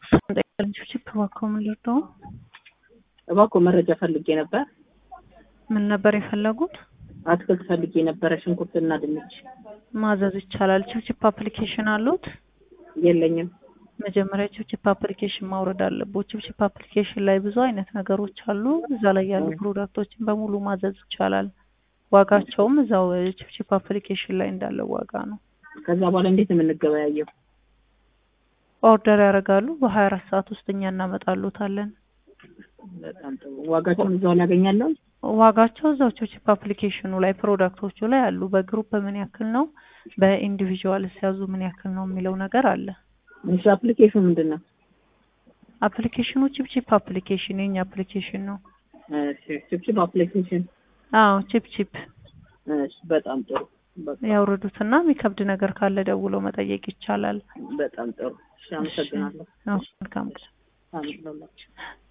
ቺፕ እባክዎ ምን ልርዳው? እባክዎ መረጃ ፈልጌ ነበር። ምን ነበር የፈለጉት? አትክልት ፈልጌ ነበረ፣ ሽንኩርትና ድንች። ማዘዝ ይቻላል። ቺፕቺፕ አፕሊኬሽን አሉት? የለኝም። መጀመሪያ ቺፕቺፕ አፕሊኬሽን ማውረድ አለብዎት። ቺፕቺፕ አፕሊኬሽን ላይ ብዙ አይነት ነገሮች አሉ። እዛ ላይ ያሉ ፕሮዳክቶችን በሙሉ ማዘዝ ይቻላል። ዋጋቸውም እዛው ቺፕቺፕ አፕሊኬሽን ላይ እንዳለው ዋጋ ነው። ከዛ በኋላ እንዴት ነው የምንገበያየው? ኦርደር ያደርጋሉ። በሀያ አራት ሰዓት ውስጥ እኛ እናመጣሉታለን። በጣም ጥሩ። ዋጋቸውን እዛው ላይ ያገኛለሁ? ዋጋቸው እዛው ቺፕቺፕ አፕሊኬሽኑ ላይ ፕሮዳክቶቹ ላይ አሉ። በግሩፕ ምን ያክል ነው፣ በኢንዲቪዥዋል ሲያዙ ምን ያክል ነው የሚለው ነገር አለ። እሺ፣ አፕሊኬሽኑ ምንድን ነው? አፕሊኬሽኑ ቺፕቺፕ አፕሊኬሽን የኛ አፕሊኬሽን ነው። እሺ፣ ቺፕቺፕ አፕሊኬሽን። አዎ ቺፕቺፕ እሺ፣ በጣም ጥሩ። በቃ ያውርዱትና የሚከብድ ነገር ካለ ደውለው መጠየቅ ይቻላል። በጣም ጥሩ። እሺ፣ አመሰግናለሁ። አዎ፣ መልካም ቀን። አሜን ለሁላችሁ።